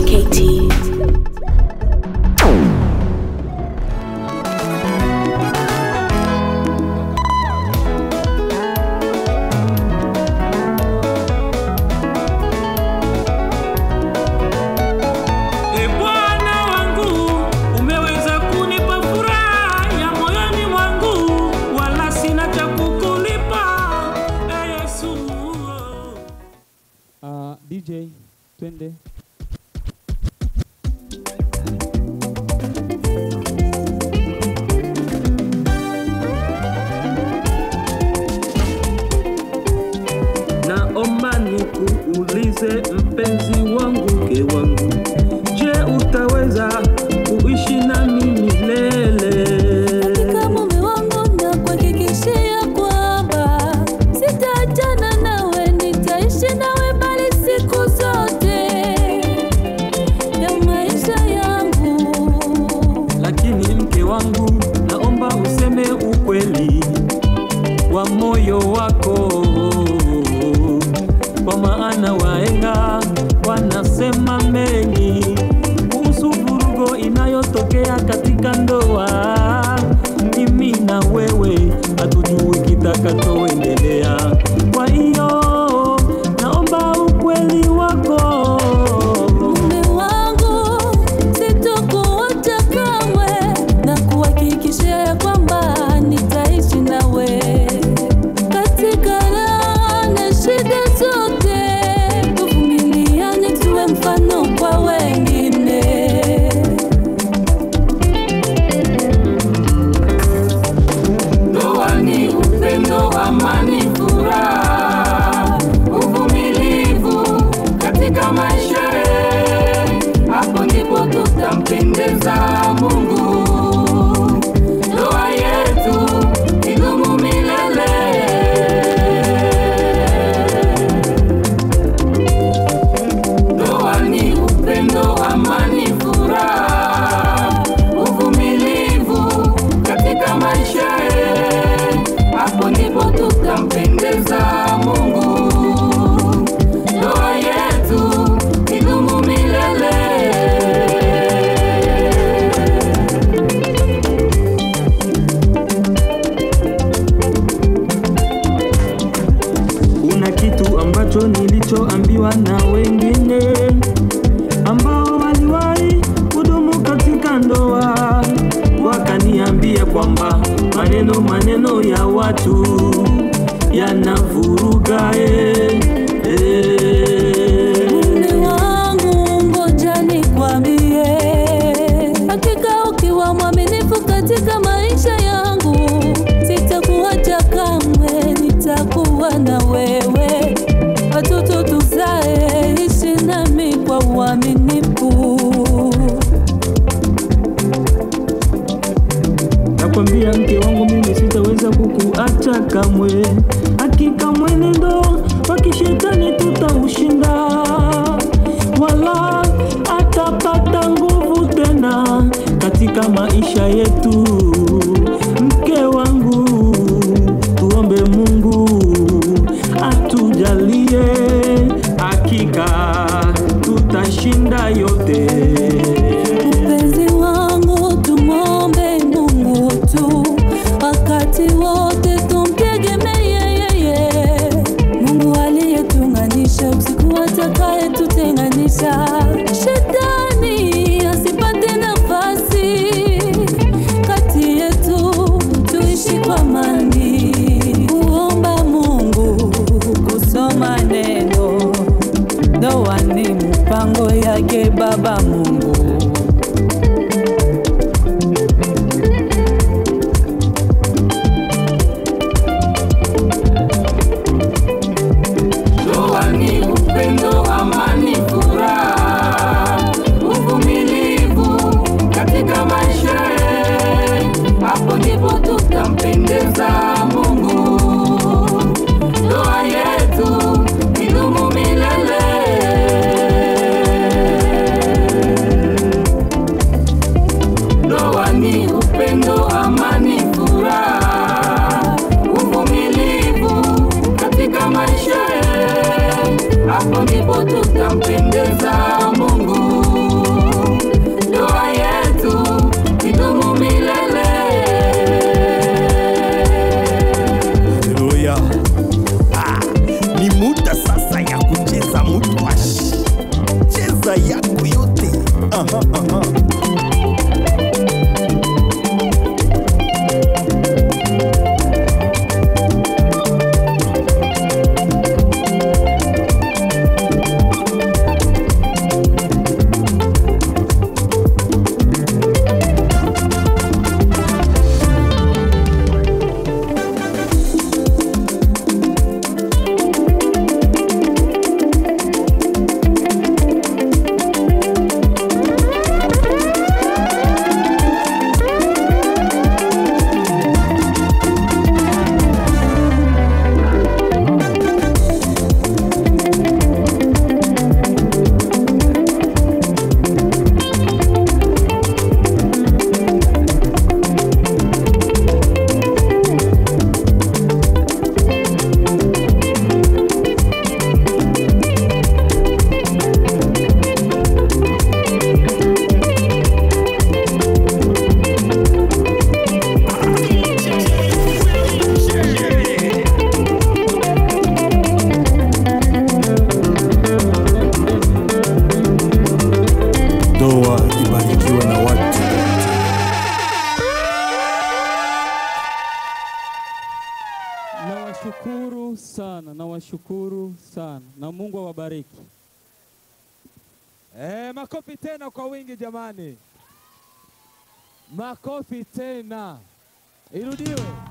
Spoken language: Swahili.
KT. E Bwana wangu, umeweza kunipa furaha ya moyoni mwangu, wala sina cha kukulipa. E Yesu. Uh, DJ twende. Naomba nikuulize mpenzi wangu, mke wangu, je, utaweza kuishi nami milele? Katika mume wangu na kuhakikishia kwamba sitaachana nawe, nitaishi nawe bali siku zote ya maisha yangu. Lakini mke wangu, naomba useme ukweli wa moyo wako, kwa maana wahenga wanasema mengi kuhusu vurugo inayotokea katika ndoa. Mimi na wewe hatujui kitakachoendelea, kwa hiyo naomba ukweli wako. Mume wangu, sitokuacha kamwe na kuhakikishia ya kwamba nitaishi nawe katika raha na shida zote, tuvumiliane, tuwe mfano kwa wengine. Ndoa ni upendo, amani, furaha, uvumilivu katika maisha yetu. Hapo ndipo tutampendeza Mungu. Ndoa yetu idumu milele. Ndoa ni upendo, amani, furaha, uvumilivu katika maisha yetu. Hapo ndipo tutampendeza Mungu. Ndoa yetu idumu milele. Kuna kitu ambacho nilichoambiwa na wengine ambao waliwahi kudumu katika ndoa, wakaniambia kwamba maneno maneno ya watu yanavuruga eh, eh. Mume wangu, ngoja nikwambie, hakika ukiwa mwaminifu katika maisha yangu, sitakuacha kamwe, nitakuwa na wewe, watoto tuzae, ishi nami kwa uaminifu. Nakwambia mke wangu, mimi sitaweza kukuacha kamwe. Hakika mwenendo wa kishetani tutaushinda, wala atapata nguvu tena katika maisha yetu. Mke wangu, tuombe Mungu atujalie, hakika tutashinda yote. Mpenzi wangu, tumwombe Mungu tu wakati wote, tumtegemee yeye, Mungu aliyetuunganisha, usiku atakaye tutenganisha. Shetani asipate nafasi kati yetu, tuishi kwa amani, kuomba Mungu, kusoma neno. Ndoa ni mpango yake Baba Mungu. Ndoa ni upendo, amani, furaha, uvumilivu katika maisha yetu. Hapo ndipo tutampendeza Mungu. Ndoa yetu idumu milele. Ndoa ni upendo, amani, furaha, uvumilivu katika maisha yetu. Hapo ndipo tutampendeza Mungu. Tunashukuru sana na Mungu awabariki. Eh, makofi tena kwa wingi jamani, makofi tena, irudiwe.